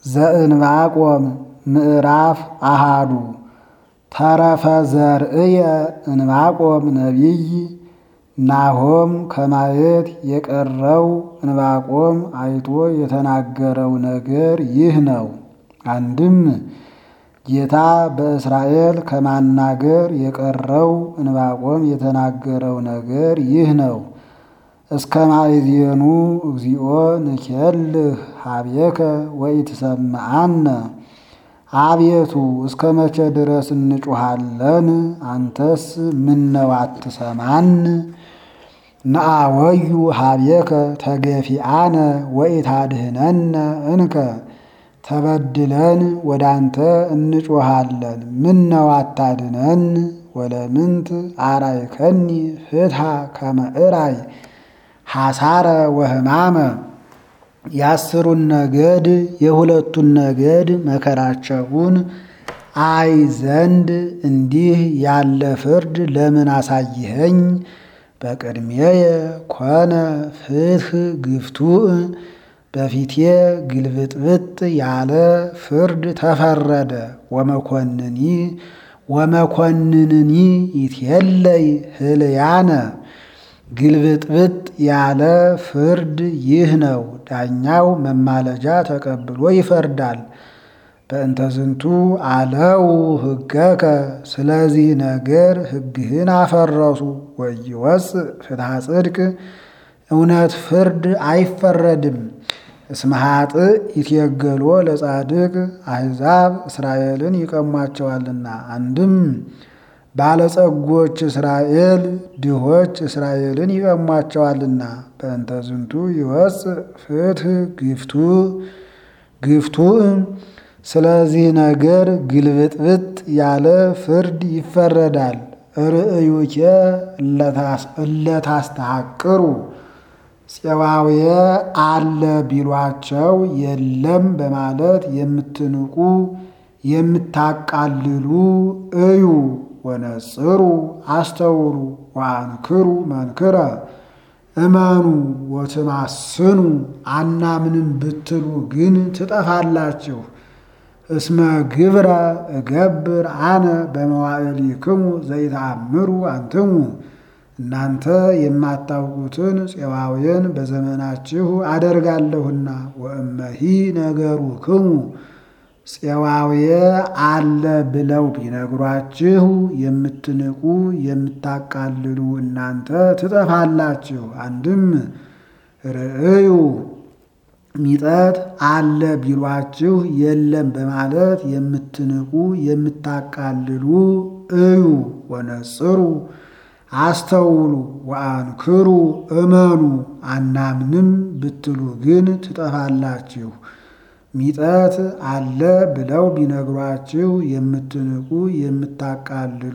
ዘእንባቆም ምዕራፍ አሃዱ ተረፈ ዘርእየ እንባቆም ነቢይ ናሆም ከማየት የቀረው እንባቆም አይቶ የተናገረው ነገር ይህ ነው። አንድም ጌታ በእስራኤል ከማናገር የቀረው እንባቆም የተናገረው ነገር ይህ ነው። እስከ ማእዜኑ እግዚኦ ንኬልህ ሀቤከ ወኢትሰምዓነ አቤቱ እስከ መቼ ድረስ እንጩሃለን? አንተስ ምነው አትሰማን? ነአወዩ ሀቤከ ተገፊአነ ወኢታድህነነ እንከ ተበድለን ወደ አንተ እንጮሃለን፣ ምነው አታድነን? ወለምንት አራይከኒ ፍትሐ ከመ እራይ ሐሳረ ወሕማመ የአስሩን ነገድ የሁለቱን ነገድ መከራቸውን አይ ዘንድ እንዲህ ያለ ፍርድ ለምን አሳይኸኝ? በቅድሜየ ኮነ ፍትሕ ግፍቱእ በፊቴ ግልብጥብጥ ያለ ፍርድ ተፈረደ። ወመኮንኒ ወመኮንንኒ ይትየለይ ህልያነ ግልብጥብጥ ያለ ፍርድ ይህ ነው። ዳኛው መማለጃ ተቀብሎ ይፈርዳል። በእንተ ዝንቱ አለው ሕገከ ስለዚህ ነገር ሕግህን አፈረሱ። ወኢይወፅእ ፍትሐ ጽድቅ እውነት ፍርድ አይፈረድም። እስመ ኃጥእ ይትየገሎ ለጻድቅ አሕዛብ እስራኤልን ይቀሟቸዋልና። አንድም ባለጸጎች እስራኤል ድሆች እስራኤልን ይቀሟቸዋልና። በእንተ ዝንቱ ይወፅእ ፍትሕ ግፍቱ ግፍቱእ ስለዚህ ነገር ግልብጥብጥ ያለ ፍርድ ይፈረዳል። ርእዩኬ እለታስተሐቅሩ ፄዋውየ አለ ቢሏቸው የለም በማለት የምትንቁ የምታቃልሉ እዩ ወነጽሩ አስተውሉ ወአንክሩ መንክረ እመኑ ወትማስኑ አናምንም ብትሉ ግን ትጠፋላችሁ። እስመ ግብረ እገብር አነ በመዋዕሊክሙ ዘይተአምሩ አንትሙ እናንተ የማታውቁትን ፄዋውያን በዘመናችሁ አደርጋለሁና። ወእመሂ ነገሩክሙ ፄዋውየ አለ ብለው ቢነግሯችሁ የምትንቁ የምታቃልሉ እናንተ ትጠፋላችሁ። አንድም ርእዩ ሚጠት አለ ቢሏችሁ የለም በማለት የምትንቁ የምታቃልሉ እዩ ወነጽሩ አስተውሉ ወአንክሩ እመኑ አናምንም ብትሉ ግን ትጠፋላችሁ። ሚጠት አለ ብለው ቢነግሯችሁ የምትንቁ የምታቃልሉ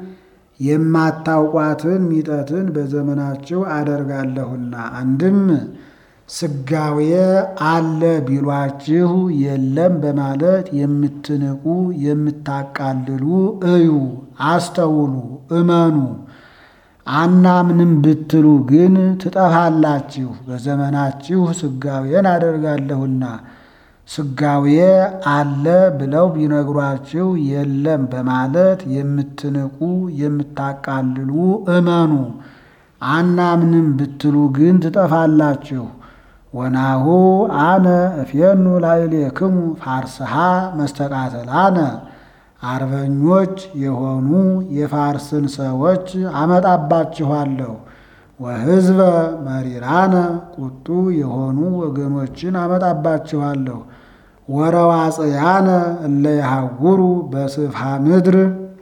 የማታውቋትን ሚጠትን በዘመናችሁ አደርጋለሁና። አንድም ስጋዌ አለ ቢሏችሁ የለም በማለት የምትንቁ የምታቃልሉ እዩ አስተውሉ እመኑ አናምንም ብትሉ ግን ትጠፋላችሁ። በዘመናችሁ ስጋዌን አደርጋለሁና ስጋዌ አለ ብለው ቢነግሯችሁ የለም በማለት የምትንቁ የምታቃልሉ እመኑ አናምንም ብትሉ ግን ትጠፋላችሁ። ወናሁ አነ እፌኑ ላዕሌክሙ ፋርስሃ መስተቃተላነ አርበኞች የሆኑ የፋርስን ሰዎች አመጣባችኋለሁ። ወሕዝበ መሪራነ ቁጡ የሆኑ ወገኖችን አመጣባችኋለሁ። ወረዋጽያነ እለ የሐውሩ በስፍሃ ምድር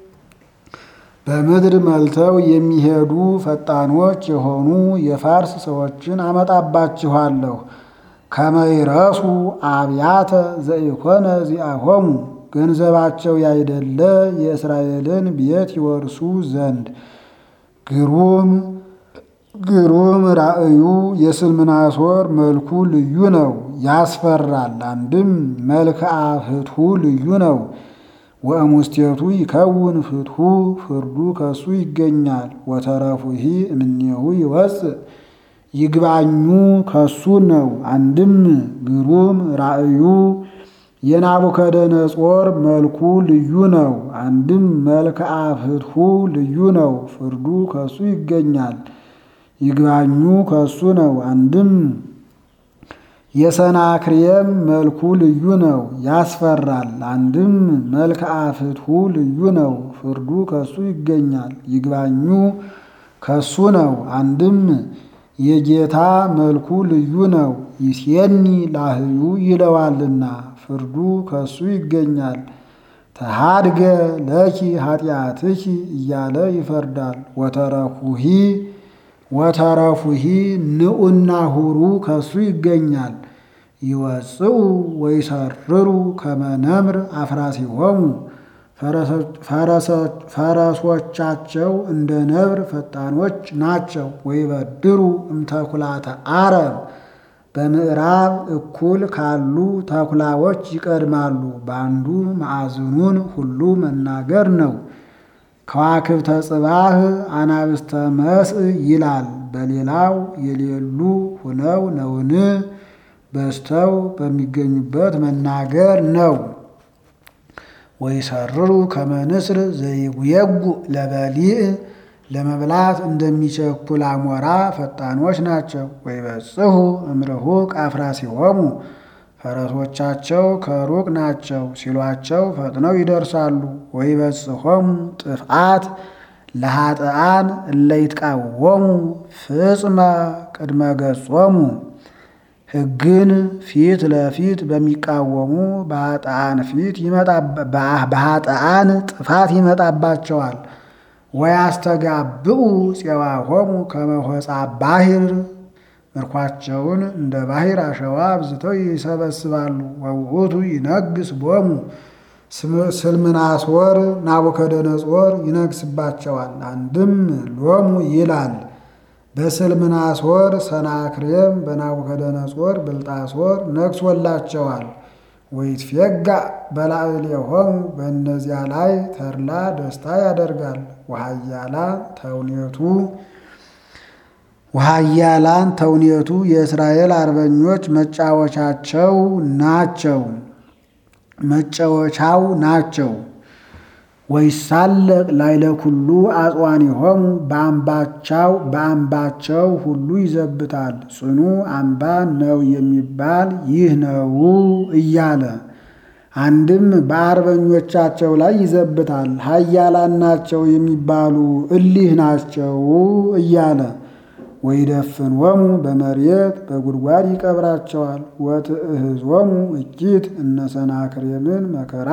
በምድር መልተው የሚሄዱ ፈጣኖች የሆኑ የፋርስ ሰዎችን አመጣባችኋለሁ። ከመይረሱ አብያተ ዘኢኮነ ዚአሆሙ ገንዘባቸው ያይደለ የእስራኤልን ቤት ይወርሱ ዘንድ ግሩም ግሩም ራእዩ የስልምናሶር መልኩ ልዩ ነው፣ ያስፈራል። አንድም መልክዓ ፍትሑ ልዩ ነው። ወእሙስቴቱ ይከውን ፍትሑ ፍርዱ ከሱ ይገኛል። ወተረፉሂ እምኔሁ ይወፅእ ይግባኙ ከሱ ነው። አንድም ግሩም ራእዩ የናቡከደነጾር መልኩ ልዩ ነው። አንድም መልክዓ ፍትሑ ልዩ ነው። ፍርዱ ከሱ ይገኛል። ይግባኙ ከሱ ነው። አንድም የሰናክሬም መልኩ ልዩ ነው፣ ያስፈራል። አንድም መልክዓ ፍትሑ ልዩ ነው። ፍርዱ ከሱ ይገኛል። ይግባኙ ከሱ ነው። አንድም የጌታ መልኩ ልዩ ነው፣ ይሴኒ ላህዩ ይለዋልና ፍርዱ ከሱ ይገኛል። ተሃድገ ለኪ ኃጢአትኪ እያለ ይፈርዳል። ወተረፉሂ ወተረፉሂ ንዑና ሁሩ ከሱ ይገኛል። ይወፅኡ ወይሰርሩ ከመነምር አፍራሲሆሙ ፈረሶቻቸው እንደ ነብር ፈጣኖች ናቸው። ወይበድሩ እምተኩላተ አረብ በምዕራብ እኩል ካሉ ተኩላዎች ይቀድማሉ። በአንዱ ማዕዝኑን ሁሉ መናገር ነው። ከዋክብተ ጽባህ አናብስተ መስእ ይላል። በሌላው የሌሉ ሁነው ነውን? በዝተው በሚገኙበት መናገር ነው። ወይሰርሩ ከመንስር ዘይጉየጉ ለበሊዕ ለመብላት እንደሚቸኩል አሞራ ፈጣኖች ናቸው። ወይበጽሑ እምርሁቅ አፍራሲሆሙ ፈረሶቻቸው ከሩቅ ናቸው ሲሏቸው ፈጥነው ይደርሳሉ። ወይበጽሖሙ ጥፍአት ለኃጥኣን እለይትቃወሙ ፍጽመ ቅድመ ገጾሙ ሕግን ፊት ለፊት በሚቃወሙ በኃጥኣን ፊት በኃጥኣን ጥፋት ይመጣባቸዋል። ወያስተጋብኡ ፄዋሆሙ ከመሆፃ ባሕር ምርኳቸውን እንደ ባሕር አሸዋ አብዝተው ይሰበስባሉ። ወውእቱ ይነግስ ቦሙ ስልምናሶር ናቡከደነጾር ይነግስባቸዋል። አንድም ሎሙ ይላል በስልምናሶር ሰናክሬም በናቡከደነጾር ብልጣሶር ነግሶላቸዋል። ወይትፌጋ በላዕሌሆሙ በእነዚያ ላይ ተድላ ደስታ ያደርጋል። ወሃያላን ተውኔቱ ወሃያላን ተውኔቱ የእስራኤል አርበኞች መጫወቻቸው ናቸው መጫወቻው ናቸው። ወይሳለቅ ላይለ ኩሉ አጽዋኒሆሙ በአምባቻው በአምባቸው ሁሉ ይዘብታል። ጽኑ አምባ ነው የሚባል ይህ ነው እያለ አንድም በአርበኞቻቸው ላይ ይዘብታል። ኃያላን ናቸው የሚባሉ እሊህ ናቸው እያለ ወይደፍንዎሙ በመሬት በጉድጓድ ይቀብራቸዋል። ወትእህዞሙ እኪት እነ ሰናክሬምን መከራ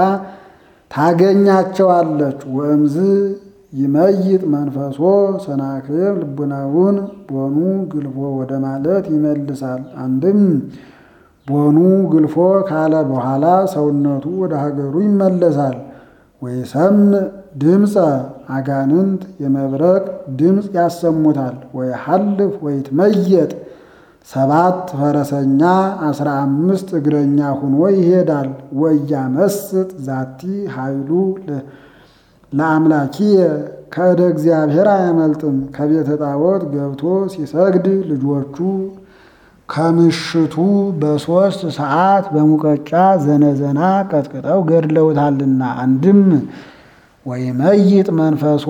ታገኛቸዋለች። ወእምዝ ይመይጥ መንፈሶ ሰናክሬም ልቡናውን ቦኑ ግልፎ ወደ ማለት ይመልሳል። አንድም ቦኑ ግልፎ ካለ በኋላ ሰውነቱ ወደ ሀገሩ ይመለሳል። ወይሰምዕ ድምፀ አጋንንት የመብረቅ ድምፅ ያሰሙታል። ወይሐልፍ ወይትመየጥ ሰባት ፈረሰኛ አስራ አምስት እግረኛ ሁኖ ይሄዳል። ወያመስጥ ዛቲ ኃይሉ ለአምላኪየ ከእደ እግዚአብሔር አያመልጥም። ከቤተ ጣዖት ገብቶ ሲሰግድ ልጆቹ ከምሽቱ በሦስት ሰዓት በሙቀጫ ዘነዘና ቀጥቅጠው ገድለውታልና። አንድም ወይመይጥ መንፈሶ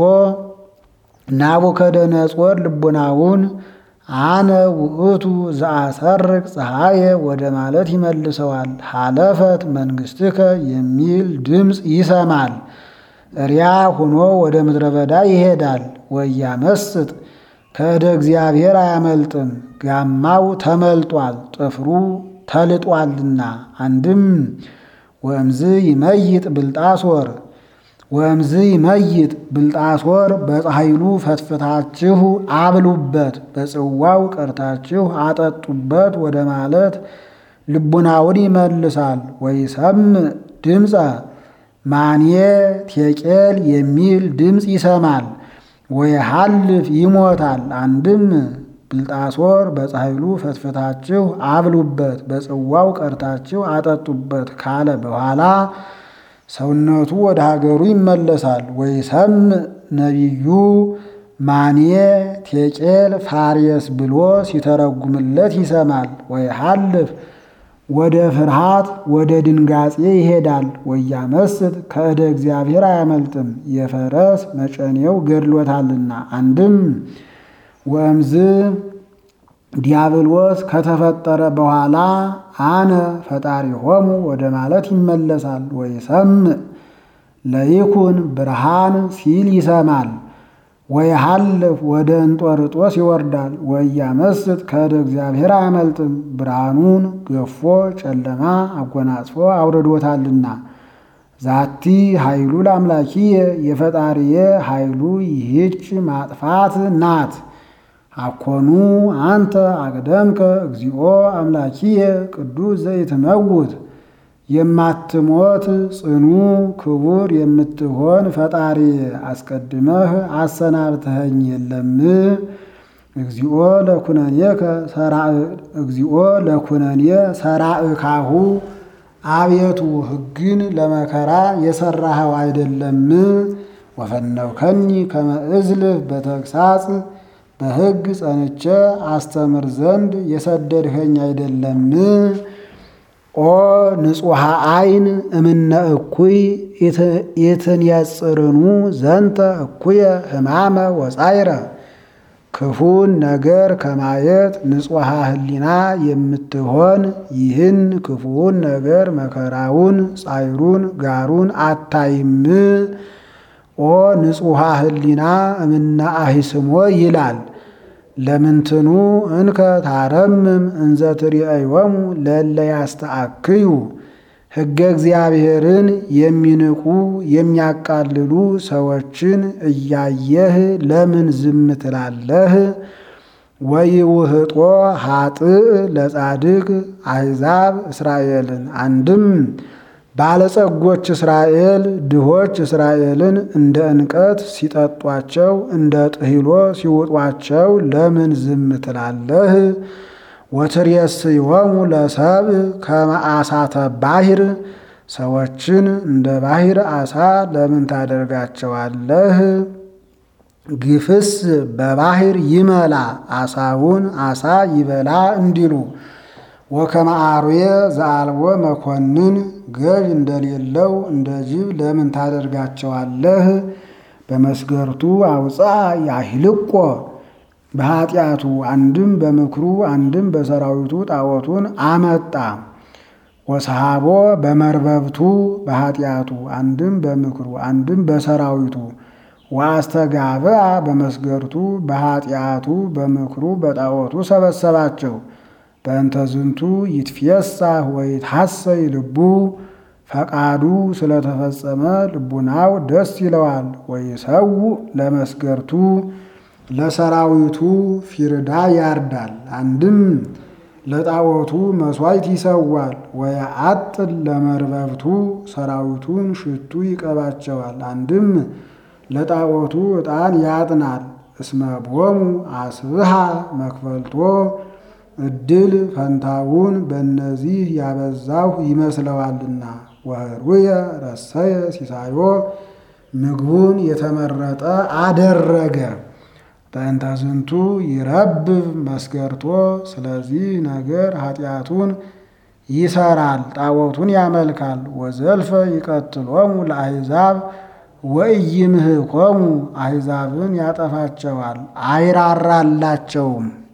ናቡከደነጾር ልቡናውን አነ ውእቱ ዘአሰርቅ ፀሐየ ወደ ማለት ይመልሰዋል። ሀለፈት መንግሥትከ የሚል ድምፅ ይሰማል። እሪያ ሆኖ ወደ ምድረ በዳ ይሄዳል። ወያመስጥ ከእደ እግዚአብሔር አያመልጥም። ጋማው ተመልጧል፣ ጥፍሩ ተልጧልና። አንድም ወእምዝ ይመይጥ ብልጣሶር ወእምዝ ይመይጥ ብልጣሶር በፀሐይሉ ፈትፍታችሁ አብሉበት፣ በጽዋው ቀርታችሁ አጠጡበት ወደ ማለት ልቡናውን ይመልሳል። ወይሰምዕ ድምፀ ማንየ ቴቄል የሚል ድምፅ ይሰማል። ወይሐልፍ ይሞታል። አንድም ብልጣሶር በፀሐይሉ ፈትፍታችሁ አብሉበት፣ በጽዋው ቀርታችሁ አጠጡበት ካለ በኋላ ሰውነቱ ወደ ሀገሩ ይመለሳል። ወይሰምዕ ነቢዩ ማንየ ቴቄል ፋሬስ ብሎ ሲተረጉምለት ይሰማል። ወይሐልፍ ወደ ፍርሃት ወደ ድንጋጼ ይሄዳል። ወያመስጥ ከእደ እግዚአብሔር አያመልጥም የፈረስ መጨኔው ገድሎታልና። አንድም ወእምዝ ዲያብሎስ ከተፈጠረ በኋላ አነ ፈጣሪሆሙ ወደ ማለት ይመለሳል። ወይሰምዕ ለይኩን ብርሃን ሲል ይሰማል። ወይሃልፍ ወደ እንጦርጦስ ይወርዳል። ወያመስጥ ከእደ እግዚአብሔር አያመልጥም ብርሃኑን ገፎ ጨለማ አጎናጽፎ አውርዶታልና። ዛቲ ኃይሉ ለአምላኪየ የፈጣሪየ ኃይሉ ይህች ማጥፋት ናት። አኮኑ አንተ አቅደምከ እግዚኦ አምላኪየ ቅዱስ ዘይትመውት የማትሞት ጽኑ ክቡር የምትሆን ፈጣሪ አስቀድመህ አሰናብተኸኝ የለም። እግዚኦ ለኩነኔከ እግዚኦ ለኩነኔ ሰራእካሁ አቤቱ ሕግን ለመከራ የሰራኸው አይደለም። ወፈነውከኒ ከመ እዝልፍ በተግሳጽ በሕግ ጸንቼ አስተምር ዘንድ የሰደድኸኝ አይደለም። ኦ ንጹሐ አይን እምነ እኩይ የትንየጽርኑ ዘንተ እኩየ ሕማመ ወጻይረ ክፉን ነገር ከማየት ንጹሐ ሕሊና የምትሆን ይህን ክፉውን ነገር መከራውን ጻይሩን ጋሩን አታይም። ኦ ንጹሐ ሕሊና እምነ አሂስሞ ይላል። ለምንትኑ እንከ ታረምም እንዘ ትርእዮሙ ለእለ ያስተአክዩ ሕገ እግዚአብሔርን የሚንቁ የሚያቃልሉ ሰዎችን እያየህ ለምን ዝም ትላለህ? ወይውህጦ ኃጥእ ለጻድቅ አሕዛብ እስራኤልን አንድም ባለጸጎች እስራኤል ድሆች እስራኤልን እንደ እንቀት ሲጠጧቸው እንደ ጥሂሎ ሲውጧቸው ለምን ዝም ትላለህ? ወትሬስዮሙ ለሰብእ ከመ አሳተ ባሕር ሰዎችን እንደ ባሕር አሳ ለምን ታደርጋቸዋለህ? ግፍስ በባሕር ይመላ አሳውን አሳ ይበላ እንዲሉ ወከመ አርዌ ዘአልቦ መኮንን ገዥ እንደሌለው እንደ ጅብ ለምን ታደርጋቸዋለህ? በመስገርቱ አውፃ ያሂልቆ በኃጢአቱ አንድም በምክሩ አንድም በሰራዊቱ ጣዖቱን አመጣ። ወሰሃቦ በመርበብቱ በኃጢአቱ አንድም በምክሩ አንድም በሰራዊቱ ወአስተጋብአ በመስገርቱ በኃጢአቱ በምክሩ በጣዖቱ ሰበሰባቸው። በእንተ ዝንቱ ይትፌሳህ ወይትሐሰይ ልቡ ፈቃዱ ስለተፈጸመ ልቡናው ደስ ይለዋል። ወይሰው ለመስገርቱ ለሰራዊቱ ፊርዳ ያርዳል። አንድም ለጣዖቱ መሥዋዕት ይሰዋል። ወየአጥል ለመርበብቱ ሰራዊቱን ሽቱ ይቀባቸዋል። አንድም ለጣዖቱ ዕጣን ያጥናል። እስመ ቦሙ አስብሃ መክፈልቶ እድል ፈንታውን በእነዚህ ያበዛሁ ይመስለዋልና። ወህሩየ ረሰየ ሲሳዮ ምግቡን የተመረጠ አደረገ። በእንተ ዝንቱ ይረብብ መስገርቶ ስለዚህ ነገር ኃጢአቱን ይሰራል፣ ጣዖቱን ያመልካል። ወዘልፈ ይቀትሎሙ ለአሕዛብ ወኢይምህኮሙ አሕዛብን ያጠፋቸዋል፣ አይራራላቸውም።